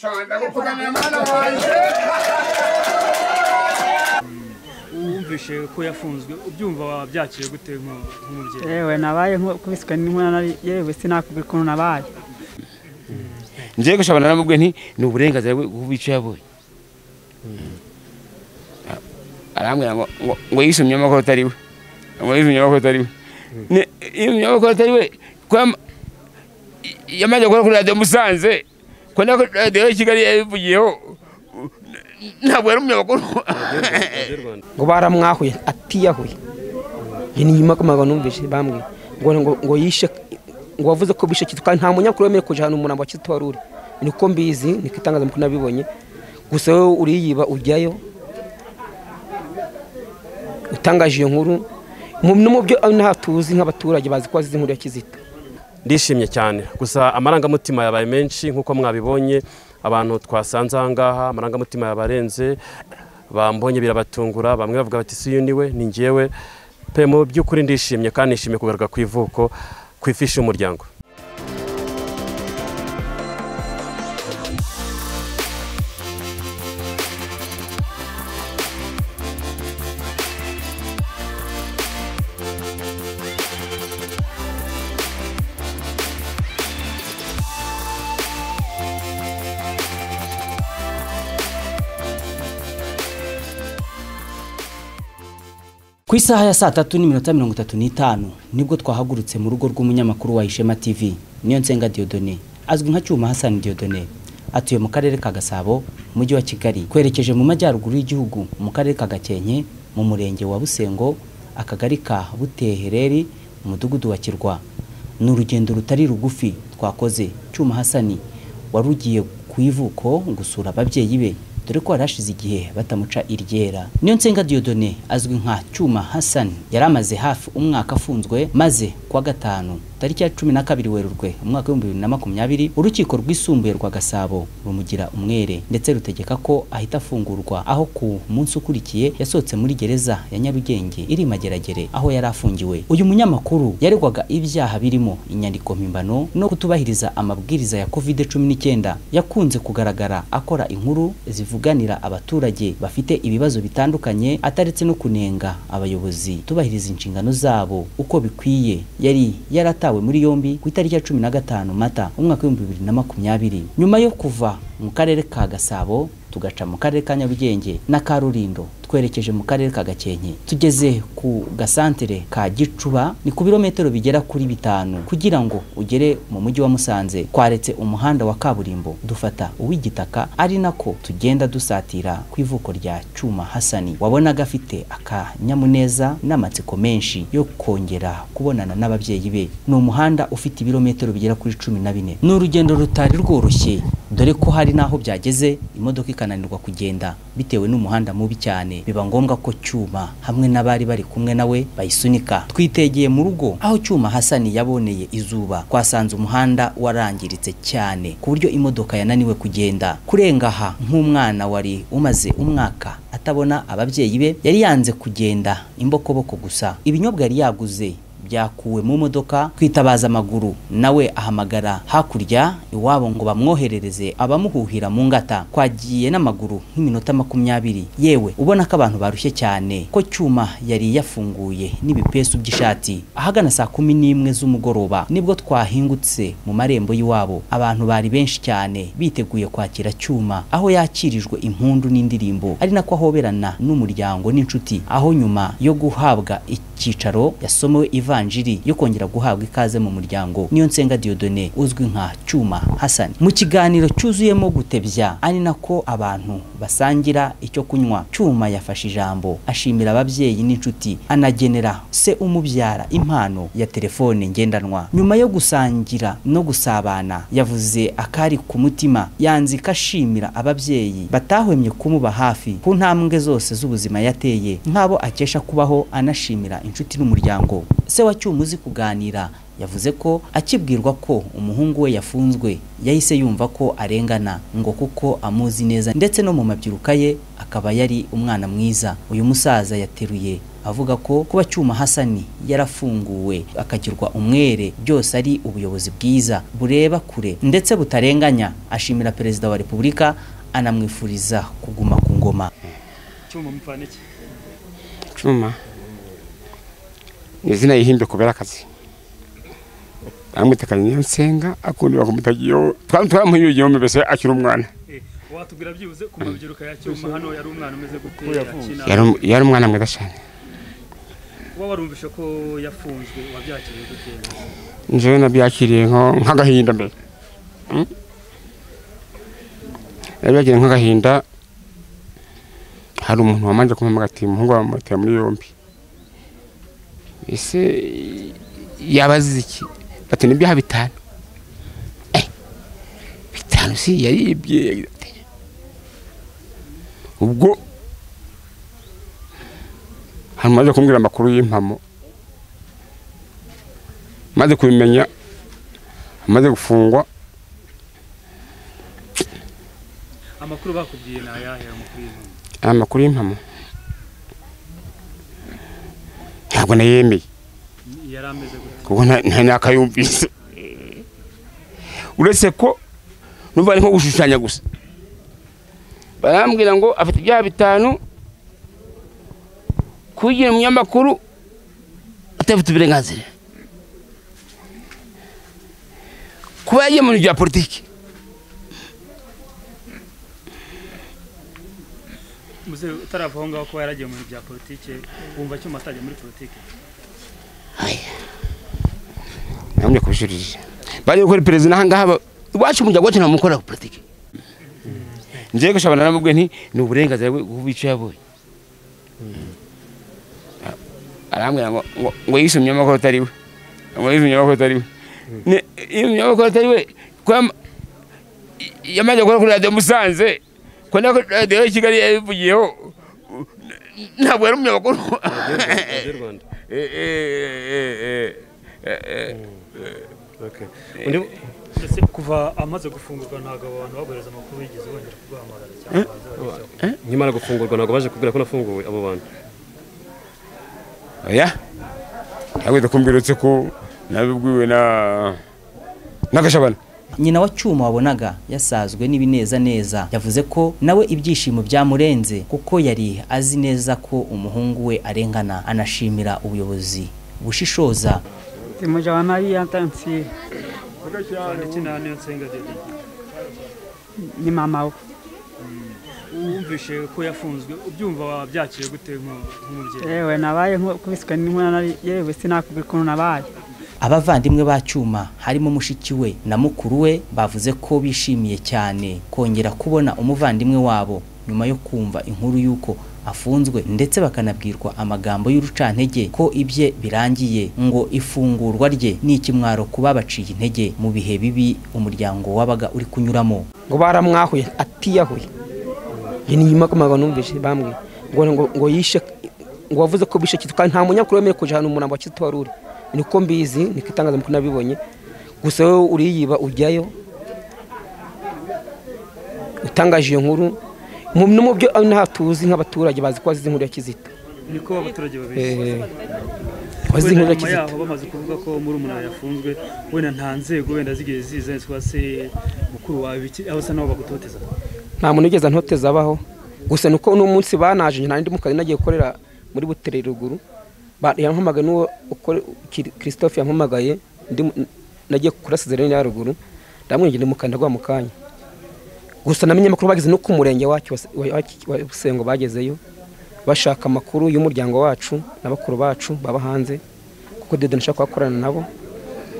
shanda gupfukanya mwana wanjye wumvishe ko yafunzwe ubyumva wabyakiriye gute nk- nk'umubyeyi yewe nabaye nkubiswe n'inkuna nari- yewe sinakubwira ukuntu nabaye ngiye gushabana naramubwiye nti ni uburenganzira bwe kuko icyo yabonye arambwira ngo ngo- ngo yisumye amakuru atari we ngo yisumye amakuru atari we Ne- yisumye amakuru atari we ko yam- yamaze gukora kuri radiyo musanze ko na radiyo ya kigali yabivugiyeho ntabwo yari umunyamakuru ngo baramwahuye atiyahuye njye ni nyuma kumaga numvise bambwiye ngo ngo ngo yishe ngo wavuze ko bishe kitu kandi nta munyakuru wemerewe kuja hano umurambo wa kitu wari uri niko mbizi niko itangazamakuru nabibonye gusa wowe uriyiba ujyayo utangaje iyo nkuru mu- no mu byo nta tuzi nk'abaturage bazi ko wazize inkuru ya kizito ndishimye cyane gusa amarangamutima yabaye menshi nk'uko mwabibonye abantu twasanze aha ngaha amarangamutima yabarenze bambonye birabatungura bamwe bavuga bati si uyu ni we ni ngewe pe mu by'ukuri ndishimye kandi nishimiye kugaruka ku ivuko ku ifishi y'umuryango Ku isaha ya saa tatu n'iminota mirongo itatu n'itanu nibwo twahagurutse mu rugo rw'umunyamakuru wa Ishema TV niyo nsenga Diodone azwi nka Cyuma Hassan Diodone atuye mu karere ka Gasabo mu mujyi wa Kigali twerekeje mu majyaruguru y'igihugu mu karere ka Gakenke mu murenge wa Busengo akagari ka Butehereri umudugudu wa Kirwa ni urugendo rutari rugufi twakoze Cyuma Hassan wari ugiye ku ivuko gusura ababyeyi be dore ko yari hashize igihe batamuca iryera niyo nsenga Diodone azwi nka Cyuma Hassan yari amaze hafi umwaka afunzwe maze kuwa gatanu tariki ya cumi na kabiri werurwe umwaka w'ibihumbi bibiri na makumyabiri urukiko rwisumbuye rwa Gasabo rumugira umwere ndetse rutegeka ko ahita afungurwa aho ku munsi ukurikiye yasohotse muri gereza ya Nyarugenge iri i Mageragere aho yari afungiwe uyu munyamakuru yaregwaga ibyaha birimo inyandiko mpimbano no kutubahiriza amabwiriza ya covid cumi n'icyenda yakunze kugaragara akora inkuru zivuganira abaturage bafite ibibazo bitandukanye ataretse no kunenga abayobozi tubahiriza inshingano zabo uko bikwiye yari yaratawe muri yombi ku itariki ya cumi na gatanu mata umwaka w'ibihumbi bibiri na makumyabiri nyuma yo kuva mu karere ka gasabo tugaca mu karere ka nyarugenge na karurindo twerekeje mu karere ka gakenke tugeze ku gasantere ka gicuba ni ku birometero bigera kuri bitanu kugira ngo ugere mu mujyi wa musanze twaretse umuhanda wa kaburimbo dufata uw'igitaka ari nako tugenda dusatira ku ivuko rya cyuma hasani wabonaga afite akanyamuneza n'amatsiko menshi yo kongera kubonana n'ababyeyi be ni umuhanda ufite ibirometero bigera kuri cumi na bine ni urugendo rutari rworoshye dore ko hari n'aho byageze imodoka ikananirwa kugenda bitewe n'umuhanda mubi cyane biba ngombwa ko cyuma hamwe n'abari bari kumwe nawe bayisunika twitegeye mu rugo aho cyuma hasani yaboneye izuba twasanze umuhanda warangiritse cyane ku buryo imodoka yananiwe kugenda kurenga aha nk'umwana wari umaze umwaka atabona ababyeyi be yari yanze kugenda imbokoboko gusa ibinyobwa yari yaguze byakuwe mu modoka twitabaza amaguru nawe ahamagara hakurya iwabo ngo bamwoherereze abamuhuhira mu ngata twagiye n'amaguru nk'iminota makumyabiri yewe ubona ko abantu barushye cyane ko cyuma yari yafunguye n'ibipesu by'ishati ahagana saa kumi n'imwe z'umugoroba nibwo twahingutse mu marembo y'iwabo abantu bari benshi cyane biteguye kwakira cyuma aho yakirijwe impundu n'indirimbo ari nako ahoberana n'umuryango n'inshuti aho nyuma yo guhabwa icyicaro yasomewe ivanjiri yo kongera guhabwa ikaze mu muryango niyo nsenga Diodone uzwi nka Cyuma Hassan mu kiganiro cyuzuyemo gutebya ari nako abantu basangira icyo kunywa Cyuma yafashe ijambo ashimira ababyeyi n'inshuti anagenera se umubyara impano ya telefone ngendanwa nyuma yo gusangira no gusabana yavuze akari ku mutima yanzika ashimira ababyeyi batahwemye kumuba hafi ku ntambwe zose z'ubuzima yateye nk'abo akesha kubaho anashimira inshuti n'umuryango se wa cyuma uzi kuganira yavuze ko akibwirwa ko umuhungu we yafunzwe yahise yumva ko arengana ngo kuko amuzi neza ndetse no mu mabyiruka ye akaba yari umwana mwiza uyu musaza yateruye avuga ko kuba Cyuma Hasani yarafunguwe akagirwa umwere byose ari ubuyobozi bwiza bureba kure ndetse butarenganya ashimira perezida wa repubulika anamwifuriza kuguma ku ngoma cyuma mupfana iki Chuma ni izina yihimbe kubera akazi bamwita kanyasenga akundi bakamutagiyeho twari twaramuhiyugiyemo mbese akiri umwana Eh, watubwira byibuze ku mabyiruka ya cyuma hano yari umwana umeze gute akina yari um- yari umwana mwiza cyane kuba warumvishe ko yafunzwe wabyakiriye gute njyewe nabyakiriye nko- nk'agahinda mbere Mm. nabyakiriye nk'agahinda hari umuntu wamanje kumpamagara ati umuhungu wawe bamuteye muri yombi ese yaba azize iki bati n'ibyaha bitanu Eh, bitanu si yaribye yagize ati. ubwo hari umaze kumbwira amakuru y'impamo maze kubimenya amaze gufungwa amakuru bakubwiye ni ayahe amakuru y'impamo amakuru y'impamo ntabwo nayemeye yari ameze gute kuko nta- nta nakayumvise uretse ko numva ari nko gushushanya gusa barambwira ngo afite ibyaha bitanu kugira umunyamakuru atafite uburenganzira kuba yagiye mu bintu bya politiki muze utarava aho ngaho kuba yaragiye mu bintu bya politike wumva cyuma atajya muri politike namwe kubishurije bari gukora perezida aha ngaha ba- iwacu mu gihugu nta mukora ku politiki njyewe gushabana namubwe nti ni uburenganzira bwe bw'icyo yabonye arambwira ngo ngo- ngo yise umunyamakuru atari we ngo yise umunyamakuru atari we Ne- iyo umunyamakuru atari we ko yam- i- yamaze gukora kuri radiyo musanze ko na radiyo ya kigali yabivugiyeho ntabwo yari umunyamakuru radiyo rwanda Eh, eh, eh, eh, eh, eh. Okay. Undi- ndetse kuva amaze gufungurwa ntabwo abo bantu baguhereza amakuru yigeze bongera kuguhamagara cyangwa baza bakishyura. nkimara gufungurwa ntabwo baje kubwira ko nafunguwe abo bantu oya ntabwo kumbwira uretse ko nabibwiwe na n'agashabana nyina wa cyuma wabonaga yasazwe n'ibinezaneza yavuze ko nawe ibyishimo byamurenze kuko yari azi neza ko umuhungu we arengana anashimira ubuyobozi bushishoza zimuja wanari yantansi ndetse na niyo nsenga Dede. ni mama we wumvishe ko yafunzwe ubyumva wabyakiriye gute nk'u- nk'umubyeyi yewe nabaye nko kubiswe n'inkuna nari yewe sinakubwira ukuntu nabaye abavandimwe ba cyuma harimo mushiki we na mukuru we bavuze ko bishimiye cyane kongera kubona umuvandimwe wabo nyuma yo kumva inkuru y'uko afunzwe ndetse bakanabwirwa amagambo y'urucantege ko ibye birangiye ngo ifungurwa rye ni ikimwaro kuba baciye intege mu bihe bibi umuryango wabaga uri kunyuramo ngo baramwahuye atiyahuye njye niyima kumaga numvise bambwiye ngo ngo ngo yishe ngo wavuze ko bishe kitwa nta munyakuru wemerewe kuja hano umurambo wa Kizito Waruri niko mbizi niko itangazamakuru nabibonye gusa wowe uriyiba ujyayo utangaje iyo nkuru mu no mu byo inaha tuzi nk'abaturage bazi ko wazize inkuru ya Kizito niko abaturage babeshya Eh, Wenda wazize inkuru ya nyuma Kizito yaho bamaze kuvuga ko muri umunara yafunzwe wenda nta nzego wenda zigeze ziza cyangwa se mukuru wawe biki aho usa naho bagutoteza nta muntu ugeze ntoteza abaho gusa nuko uno munsi banaje nta ndi mu kazi nagiye gukorera muri butere ruguru Ba- yampamagaye n'uwo ukore Kir- christophe yampamagaye ndi mu- nagiye kuri sezerani ya ruguru ndamwinjira mu kanda mu kanya gusa namenye amakuru bageze no ku murenge wacu wa- wa- wa wa Busengo bagezeyo bashaka amakuru y'umuryango wacu na bakuru bacu baba hanze kuko Dede nashaka kuhakorana nabo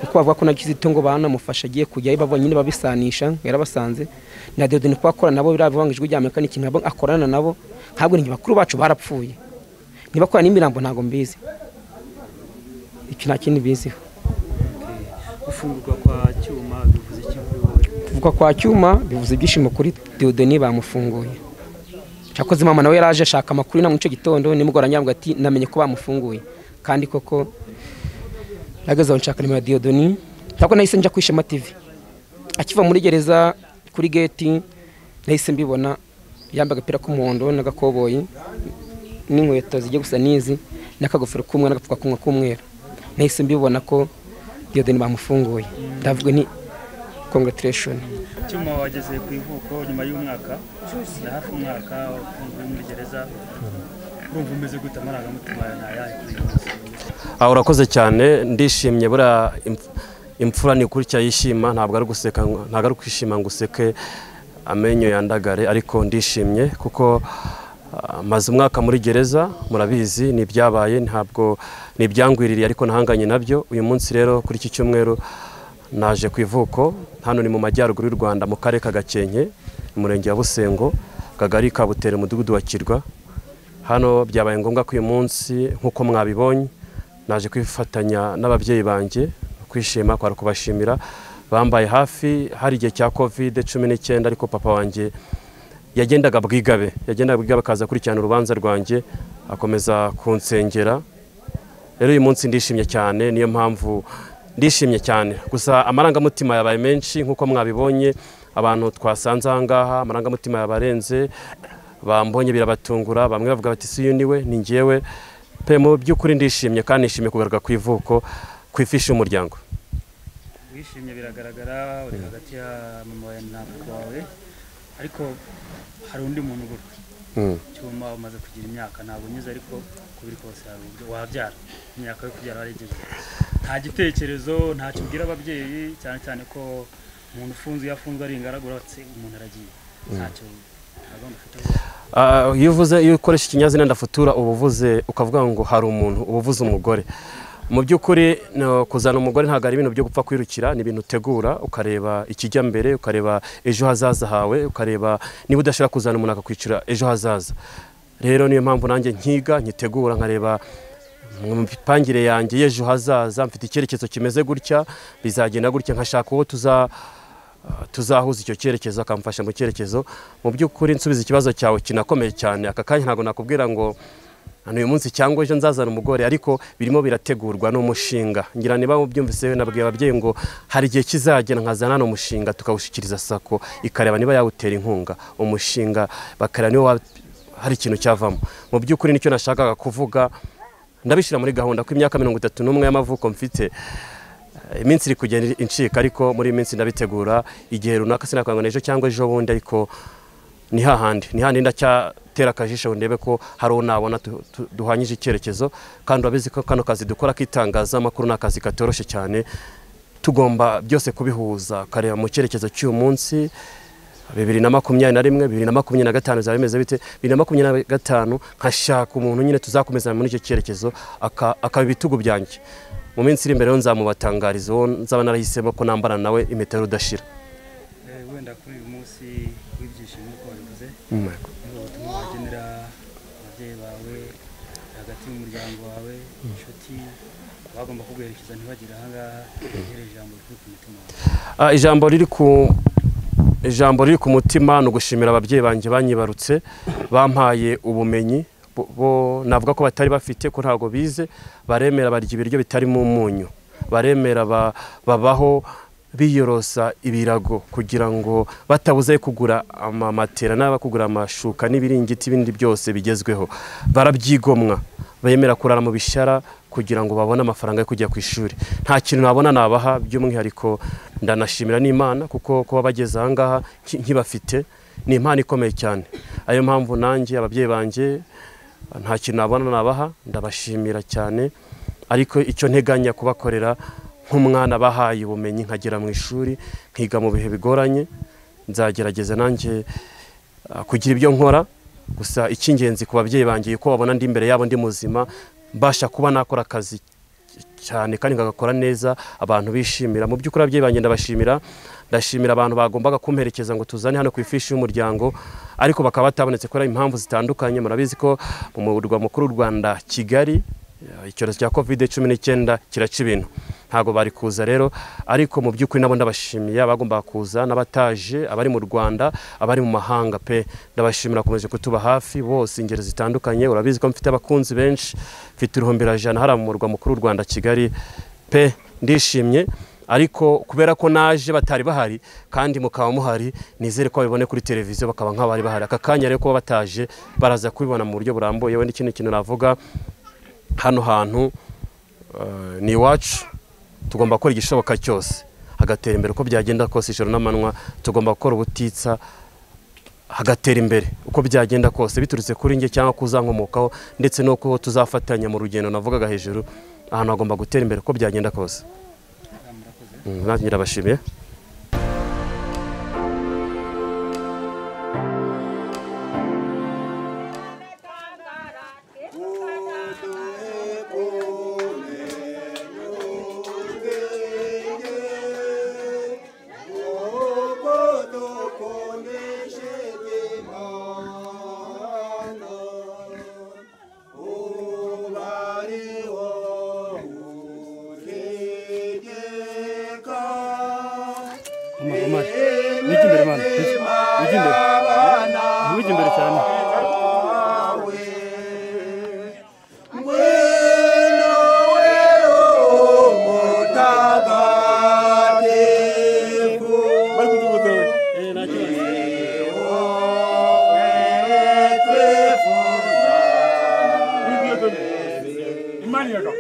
kuko bavuga ko na Kizito ngo banamufasha agiye kujyayo babonye nyine babisanisha ngo yarabasanze na Dede niko akorana nabo biriya bivanga ijwi rya Amerika n'ikintu nabo akorana nabo ntabwo ni bakuru bacu barapfuye ntibakorana n'imirambo ntabwo mbizi icyo nta kindi mbiziho gufungurwa kwa cyuma bivuze iki kuri wowe kuva kwa cyuma bivuze ibyishimo kuri Dieudonne bamufunguye cyakoze mama nawe yaraje ashaka amakuru na mucyo gitondo nimugora nyambwa ati namenye ko bamufunguye kandi koko nageze aho nshaka nimero ya Dieudonne ntabwo nahise njya kwishema TV akiva muri gereza kuri geti nahise mbibona yambaye agapira k'umuhondo n'agakoboyi n'inkweto zijya gusa n'izi n'akagofero k'umweru n'agapfukamunwa k'umweru nahise mbibona ko Dieudonne bamufunguye ndavuga ni congratulation cyuma wageze ku ivuko nyuma y'umwaka na hafi umwaka ufunguye muri gereza urumva umeze gute amarangamutima yawe ni ayahe kuri iyi minsi? aha urakoze cyane ndishimye buriya imf- imfura ni ukuri yishima ntabwo ari guseka ngo- ntabwo ari kwishima ngo useke amenyo yandagare ariko ndishimye kuko ah, maze umwaka muri gereza murabizi ni ibyabaye ntabwo ni ibyangwiririye ariko ntahanganye nabyo uyu munsi rero kuri iki cyumweru naje ku ivuko hano ni mu majyaruguru y'u rwanda mu karere ka gakenke umurenge wa busengo akagari ka butere umudugudu wa kirwa hano byabaye ngombwa ko uyu munsi nk'uko mwabibonye naje kwifatanya n'ababyeyi banjye kwishima kwari kubashimira bambaye hafi hari igihe cya covid cumi n'icyenda ariko papa wanjye yagendaga bwigabe yagendaga bwigabe akaza akurikirana urubanza rwanjye akomeza kunsengera rero uyu munsi ndishimye cyane niyo mpamvu ndishimye cyane gusa amarangamutima yabaye menshi nk'uko mwabibonye abantu twasanze aha ngaha amarangamutima yabarenze bambonye birabatungura bamwe bavuga bati si uyu ni we ni njyewe pe mu by'ukuri ndishimye kandi nishimiye kugaruka ku ivuko ku ifishi y'umuryango wishimye biragaragara uri hagati ya mama wawe na papa wawe ariko hari undi muntu ubura cyuma umaze kugira imyaka ntabwo unyuze ariko kubiri kose hari uburyo wabyara imyaka yo kubyara warigeze nta gitekerezo ntacyo ubwira ababyeyi cyane cyane ko umuntu ufunze iyo afunzwe ari ingaragu uretse umuntu aragiye ntacyo nta gahunda ufite Ah, iyo uvuze iyo ukoresha ikinyazina ndafutura uba uvuze ukavuga ngo hari umuntu uba uvuze umugore mu by'ukuri no, kuzana umugore ntabwo ari ibintu byo gupfa kwirukira ni ibintu utegura ukareba ikijya mbere ukareba ejo hazaza hawe ukareba niba udashaka kuzana umuntu akakwicira ejo hazaza rero niyo mpamvu nanjye nkiga nyitegura nkareba mu mipangire yanjye y'ejo hazaza mfite icyerekezo kimeze gutya bizagenda gutya nkashaka uwo tuza tuzahuza icyo cyerekezo akamfasha mu cyerekezo mu by'ukuri nsubiza ikibazo cyawe kinakomeye cyane aka kanya ntabwo nakubwira ngo hano uyu munsi cyangwa ejo nzazana umugore ariko birimo birategurwa ni umushinga ngira niba mubyumvise we nabwiye ababyeyi ngo hari igihe kizagera nkazana hano umushinga tukawushyikiriza sako ikareba niba yawutera inkunga umushinga bakareba niba wa- hari ikintu cyavamo mu by'ukuri nicyo nashakaga kuvuga ndabishyira muri gahunda ko imyaka mirongo itatu n'umwe y'amavuko mfite iminsi iri kugenda incika ariko muri iyi minsi ndabitegura igihe runaka sinakwango ejo cyangwa ejo bundi ariko ni hahandi ni hahandi ndacyatera akajisho ngo ndebe ko hari uwo nabona tu- tu- duhanyije icyerekezo kandi urabizi ko kano kazi dukora k'itangazamakuru ni akazi katoroshye cyane tugomba byose kubihuza ukareba mu cyerekezo cy'uyu munsi bibiri na makumyabiri na rimwe bibiri na makumyabiri na gatanu bizaba bimeze bite bibiri na makumyabiri na gatanu nkashaka umuntu nyine tuzakomeza muri icyo cyerekezo aka- akaba ibitugu byanjye mu minsi iri imbere rero nzamubatangariza uwo nzaba narahisemo ko nambara nawe impeta rudashira Eh, wenda kuri uyu munsi w'ibyishimo uko wabivuze Muri ubu butumwa wagenera ababyeyi bawe hagati y'umuryango wawe inshuti bagomba kuguherekeza ntibagire ahangaha uhereye ijambo rikuru ku mutima wawe Ah, ijambo riri ku ijambo riri ku mutima ni ugushimira ababyeyi banjye banyibarutse bampaye ubumenyi bo- bo navuga ko batari bafite ko ntabwo bize baremera barya ibiryo bitarimo umunyu baremera ba- babaho biyorosa ibirago kugira ngo batabuze kugura amamatera n'aba kugura amashuka n'ibiringiti ibindi byose bigezweho barabyigomwa bemera kurara mu bishara kugira ngo babone amafaranga yo kujya ku ishuri nta kintu nabona nabaha by'umwihariko ndanashimira n'imana kuko kuba bageze aha ngaha nki- nkibafite ni impano ikomeye cyane ariyo mpamvu nanjye ababyeyi banjye nta kintu nabona nabaha ndabashimira cyane ariko icyo nteganya kubakorera nk'umwana bahaye ubumenyi nkagera mu ishuri nkiga mu bihe bigoranye nzagerageza nanjye ah, kugira ibyo nkora gusa icy'ingenzi ku babyeyi bangiye ko babona ndi imbere yabo ndi muzima mbasha kuba nakora akazi cyane kandi nkagakora neza abantu bishimira mu by'ukuri ababyeyi banjye ndabashimira ndashimira abantu bagombaga kumperekeza ngo tuzane hano ku ifishi y'umuryango ariko bakaba batabonetse kubera impamvu zitandukanye murabizi ko mu murwa mukuru w'u rwanda kigali eh, icyorezo cya covid cumi n'icyenda kiraca ibintu ntabwo bari kuza rero ariko mu by'ukuri nabo ndabashimiye abagombaga kuza n'abataje abari mu rwanda abari mu mahanga pe ndabashimira komeje kutuba hafi bose ingeri zitandukanye urabizi ko mfite abakunzi benshi mfite uruhumbirajana hariya mu murwa mukuru w'u rwanda kigali pe ndishimye ariko kubera ko naje batari bahari kandi mukaba muhari nizere ko babibone kuri televiziyo bakaba nk'abari bahari aka kanya rero kuba bataje baraza kubibona mu buryo burambuye we n'ikindi kintu navuga hano hantu eh, ni iwacu tugomba gukora igishoboka cyose hagatera imbere uko byagenda kose ijoro n'amanywa tugomba gukora ubutitsa hagatera imbere uko byagenda kose biturutse kuri njye cyangwa kuzankomokaho ndetse n'uko tuzafatanya mu rugendo navugaga hejuru ahantu hagomba gutera imbere uko byagenda kose Mm, nanjye ndabashimiye Omar, Omar. Wigi imbere mana. Wigi imbere. Wigi imbere cyane. Bari kutuvuga we. Eh, nta kibazo. Wigi imbere. Imani yaga.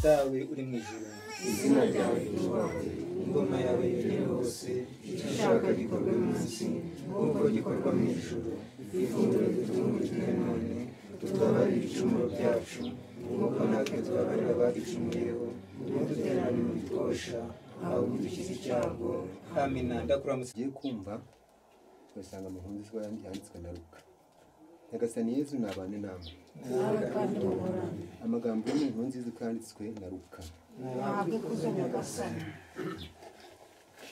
dawe uri mu ijuru izina ryawe ryubahwe ingoma yawe yuje hose icyo ushaka gikorwe munsi nk'uko gikorwa mu ijuru ifunguro ritungurije none tubabarire ibicumuro byacu nk'uko natwe tubabarira abadicumuyeho ntiduterane mu bitwosha ahubwo dukize icyago amina ndakura musi ugiye kumva ugasanga amahundi yanditswe na ruka nyagasani yezu nabane namwe amagambo yo mu nkuru nziza uko yanditswe na ruka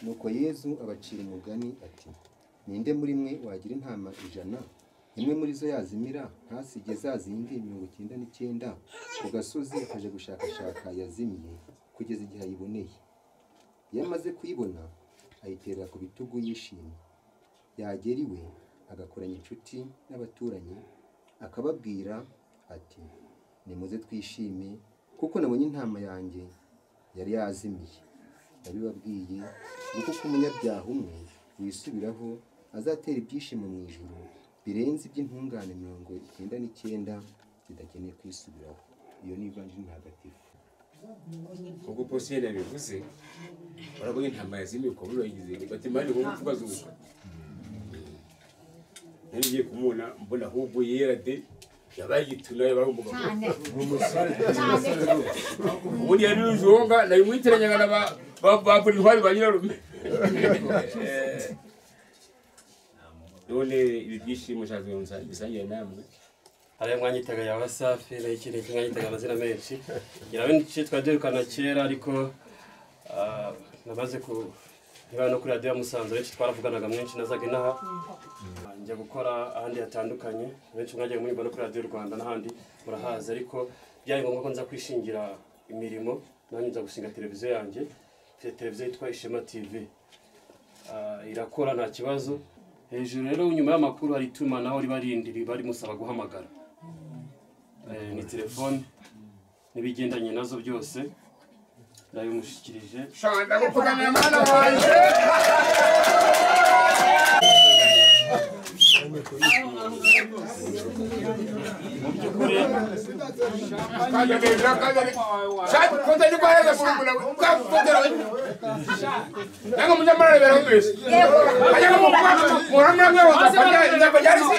nuko yezu abacira umugani ati ninde muri mwe wagira intama ijana imwe muri zo yazimira ntasige za zindi mirongo icyenda n'icyenda ku gasozi akaje gushakashaka yazimye kugeza igihe ayiboneye iyo amaze kuyibona ayiterera ku bitugu yishimye yagera iwe agakoranya inshuti n'abaturanyi akababwira ati nimuze twishime kuko nabonye intama yanjye yari yazimiye yabibabwiye ni uko umunyabyaha umwe wisubiraho azatera ibyishimo mu ijuru birenze iby'intungane mirongo icyenda n'icyenda zidakeneye kwisubiraho iyo ni ivanjiri ntagatifu ubwo posiyeri yabivuze urabona intama yazimiye ukaba urayigize bati mpande ngo mpfu bazuka nari ngiye kumubona mbona ahubwo yera de yabaye igitunayo barumbuga cyane cyane ubundi yari rujunga nayo mwiteranyaga na ba ba- ba politwari ba nyirarume Eh, none ibi byishimo nshatse kubimusa- bisangira namwe hariya mwanyitaga ya wasafi nayo ikindi kimwe mwanyitaga amazina menshi ngira benshi twari duherukana kera ariko ah, namaze ku niba no kuri radiyo ya musanze benshi twaravuganaga mwinshi nazaga inaha njya gukora ahandi hatandukanye benshi mwajyaga munyumva no kuri radiyo rwanda n'ahandi murahazi ariko byari ngombwa ko nza kwishingira imirimo nanjye nza gushinga televiziyo yanjye mfite televiziyo yitwa ishema tv Ah, irakora nta kibazo hejuru rero nyuma y'amakuru hari itumanaho riba rindi riba rimusaba guhamagara Eh, ni telefoni n'ibigendanye nazo byose ndabimushyikirije Shonda gukutana na mwana wanjye shati kontari kwa heza kumbura ukafutora nanga munyamara rebera mbese kanyanga mukwa muramura mwe wazafanya inzaba yarisi